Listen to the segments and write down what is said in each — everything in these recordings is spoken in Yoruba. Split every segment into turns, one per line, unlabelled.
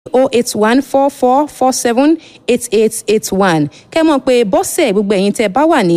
o eight one four four four seven eight eight eight one kẹ́ mọ̀ pé bọ́sẹ̀ gbogbo ẹ̀yin tẹ́ bá wà ní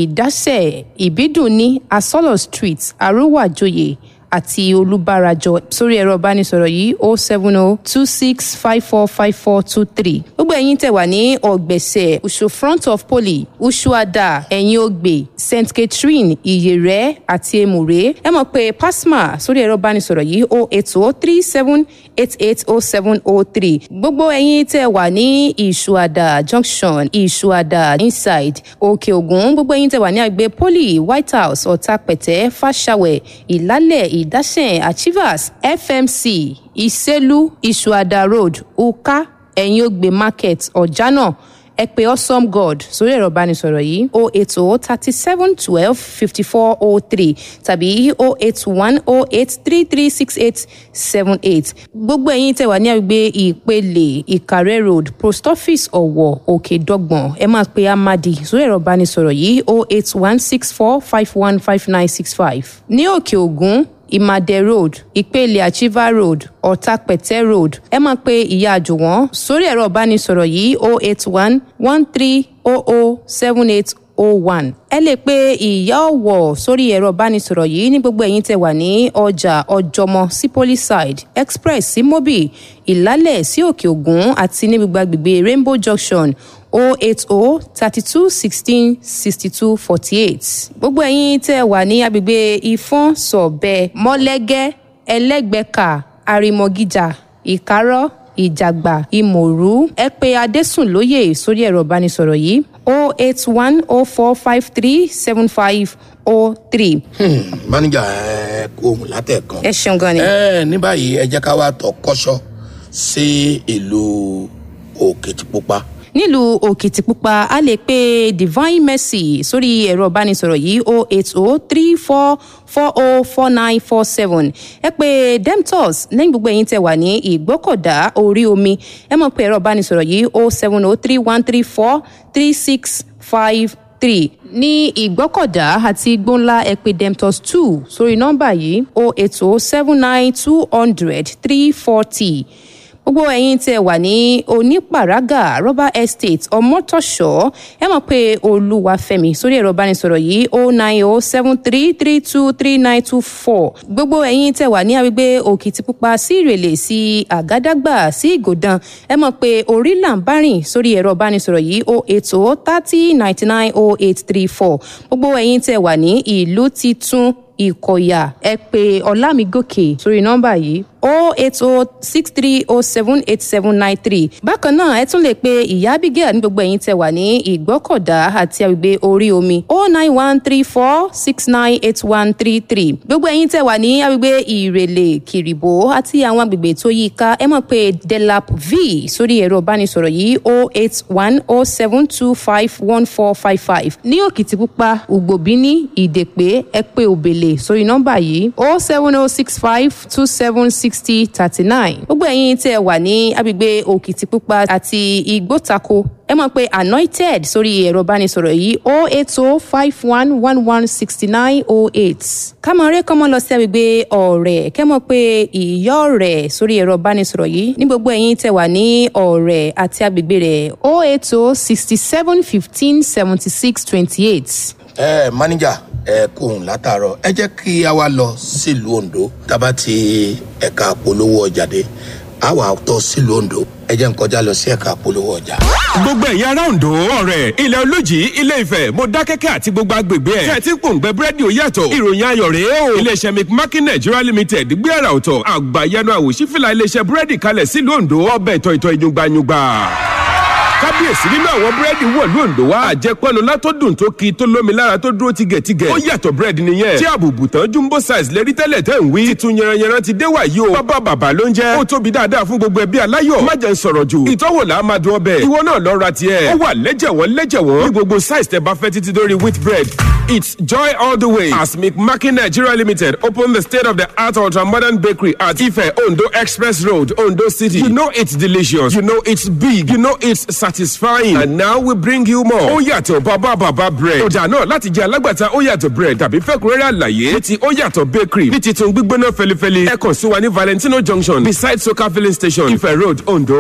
ìdásẹ̀ ìbídùn ní asọ́lọ̀ street arúwàjòyè àti olùbárajọ sórí ẹ̀rọ ìbánisọ̀rọ̀ yìí o seven o two six five four five four two three gbogbo ẹ̀yin tẹ́ wà ní ọ̀gbẹ̀sẹ̀ usu front of poly usuada ẹ̀yìn ògbè st catherine ìyẹ̀rẹ̀ àti èmùrè ẹ mọ̀ pé pasma sórí ẹ̀rọ ìbánisọ̀rọ̀ yìí o eight o three seven eight eight o seven o three gbogbo ẹ̀yin tẹ́ wà ní ìṣuada junction ìṣuada inside òkè ògùn gbogbo ẹ̀yin tẹ́ wà ní àgbẹ̀ poly white house ọ̀tàpẹ̀tẹ̀ fàṣàwẹ̀ ìlálẹ̀ ìdásẹ̀ achievers fmc ìsẹ́lú ìṣuada road uka ẹ̀yìn ògbè market ọ̀jánà ẹ pé awesome god sórí ẹ̀rọ ìbánisọ̀rọ̀ yìí o eight o thirty seven twelve fifty four o three tàbí o eight one o eight three three six eight seven eight gbogbo ẹ̀yin tẹ̀ wá ní àgbègbè ìpele ìkàrẹ́ road post office ọ̀wọ̀ òkè dọ́gbọ̀n ẹ máa pe amadi sórí ẹ̀rọ ìbánisọ̀rọ̀ yìí o eight one six four five one five nine six five ní òkè ògún ìmàdé road ìpele achiever road ọ̀tàpẹ̀tẹ̀ road ẹ máa pe ìyá àjùwọ̀n sórí ẹ̀rọ ìbánisọ̀rọ̀ yìí o eight one one three o o seven eight o one ẹ lè pe ìyá ọ̀wọ̀ sórí ẹ̀rọ ìbánisọ̀rọ̀ yìí ní gbogbo ẹ̀yin tẹ̀ wà ní ọjà ọjọ́mọ sí polyside express sí mobi ìlálẹ̀ sí òkè ògùn àti ní gbogbo agbègbè rainbow junction o eight o thirty two sixteen sixty two forty eight gbogbo ẹ̀yin tẹ́ wà ní agbègbè ìfọ́n sọ̀bẹ mọ́lẹ́gẹ́ ẹlẹ́gbẹ̀ka àrìmọ̀gíjà ìkárọ̀ ìjàgbà ìmọ̀rú ẹ pé adésùnlóye sórí ẹ̀rọ ìbánisọ̀rọ̀ yìí o eight one o four five three seven five o three.
máníjà ẹ kó ohun látẹ̀kan.
ẹ ṣeun gan ni.
ẹ ní báyìí ẹ jẹ́ ká wá tọ́ kọ́ṣọ́ sí ìlú òkìtìpupa
nílùú òkìtìpupa a lè pe divine mercy sórí ẹ̀rọ ìbánisọ̀rọ̀ yìí o eight o three four four o four nine four seven ẹ pé demtos lẹ́yìn gbogbo ẹ̀yin tẹ̀ wà ní ìgbọ́kọ̀dá orí omi ẹ mọ̀ pé ẹ̀rọ ìbánisọ̀rọ̀ yìí o seven o three one three four three six five three ní ìgbọ́kọ̀dá àti gbóńlá ẹ pé demtos two sórí nọ́mbà yìí o eight o seven nine two hundred three forty gbogbo ẹ̀yin tẹ́ wà ní onípàrágà rubber estate ọmọtọ̀ṣọ́ ẹ mọ̀ pé olúwàfẹ́mi sórí ẹ̀rọ ìbánisọ̀rọ̀ yìí o nine o seven three three two three nine two four gbogbo ẹ̀yin tẹ́ wà ní agbègbè òkìtìpupa sí ìrèlè sí àgádágbà sí ìgòdàn ẹ mọ̀ pé orí làǹbárìn sórí ẹ̀rọ ìbánisọ̀rọ̀ yìí o eight o thirty ninety nine o eight three four gbogbo ẹ̀yin tẹ́ wà ní ìlú titun ìkọ̀yà ẹ pé ọlámigòkè sórí nọ́mbà yìí o eight o six three o seven eight seven nine three bákan náà ẹ tún lè pe ìyá abigail ní gbogbo ẹ̀yin tẹ́ wà ní ìgbọ́kọ̀dá àti agbègbè orí omi o nine one three four six nine eight one three three gbogbo ẹ̀yin tẹ́ wà ní agbègbè ìrèlè kìrìbó àti àwọn agbègbè tó yí i ká ẹ mọ̀ pé delap v sórí ẹ̀rọ ìbánisọ̀rọ̀ yìí o eight one o seven two five one four five five ní òkìtìpupa ugbòbíní ìdèpé ẹ pé òbèlè sórí nọ́mbà yìí o seven o six five two seven sixty thirty nine gbogbo ẹ̀yin tẹ́ wà ní agbègbè òkìtìpupa àti ìgbótako ẹ mọ̀ pé anointed sórí ẹ̀rọ ìbánisọ̀rọ̀ yìí o eight o five one one one sixty nine o eight kámọ̀rẹ́ kọ́mọ lọ sí agbègbè ọ̀rẹ́ kẹ́ mọ̀ pé ìyá ọ̀rẹ́ sórí ẹ̀rọ ìbánisọ̀rọ̀ yìí ní gbogbo ẹ̀yin tẹ́ wà ní ọ̀rẹ́ àti agbègbè rẹ̀ o eight o sixty seven fifteen seventy six twenty eight.
ẹ máníjà ẹ kó ohun látàárọ ẹ jẹ́ kí a wá lọ sílùú ondo tábà ti ẹ̀ka polówó ọjà dé a wà tọ́ sílùú ondo ẹ jẹ́ n kọjá lọ sí ẹ̀ka polówó ọjà.
gbogbo ẹ̀yin ará ondo ọ̀rẹ́ ilẹ̀ olójì ilé ìfẹ́ mọ̀dákẹ́kẹ́ àti gbogbo agbègbè ẹ̀ tẹ̀ tí pòǹgbẹ búrẹ́dì ó yàtọ̀ ìròyìn ayọ̀ rèé o iléeṣẹ́ mcmakin nigeria limited gbé àrà ọ̀tọ̀ àgbàyanu àwòṣífìlà iléeṣẹ́ búrẹ́dì kalẹ̀ sílùú ondo ọbẹ̀ ìtọ̀ ìtọ̀ ìyungbayungba kábíyèsí nínú àwọn búrẹ́dì wọ̀lú òǹdó wa àjẹpọ̀nù látọ́dún tó ki tó lómi lára tó dúró tigẹ̀tigẹ̀ ó yàtọ̀ búrẹ́dì nìyẹn tí àbùbù tán jumbo size lérí tẹ́lẹ̀ tẹ́ ń wí titun yẹranyẹran ti dé wàyí o bàbá bàbá ló ń jẹ́ ó tóbi dáadáa fún gbogbo ẹbí aláyọ̀ má jẹ́ ń sọ̀rọ̀ jù ìtọ́wò là á máa dún ọbẹ̀ ìwọ náà lọ ra tiẹ̀ ó wà lẹ́jẹ̀wọ́n lẹ́jẹ̀wọ́n ní gbogbo size tẹ bá fẹ́ títí dórí wheat bread It's joy all the way as McMakin Nigeria Limited opened the state of the art ultra modern bakery at Ife Ondo Express Road, Ondo City. You know it's delicious. You know it's big. You know it's satisfying and now we bring you more. ó yàtọ̀ bàbá bàbá bread. ọjà náà láti jẹ́ alágbàtà ó yàtọ̀ bread tàbí fẹ́kúnrẹ́rẹ́ àlàyé ní ti ó yàtọ̀ bakery ní titun gbígbóná fẹlifẹli ẹ kàn sí wa ní valentino junction beside soka filling station ife road ondo.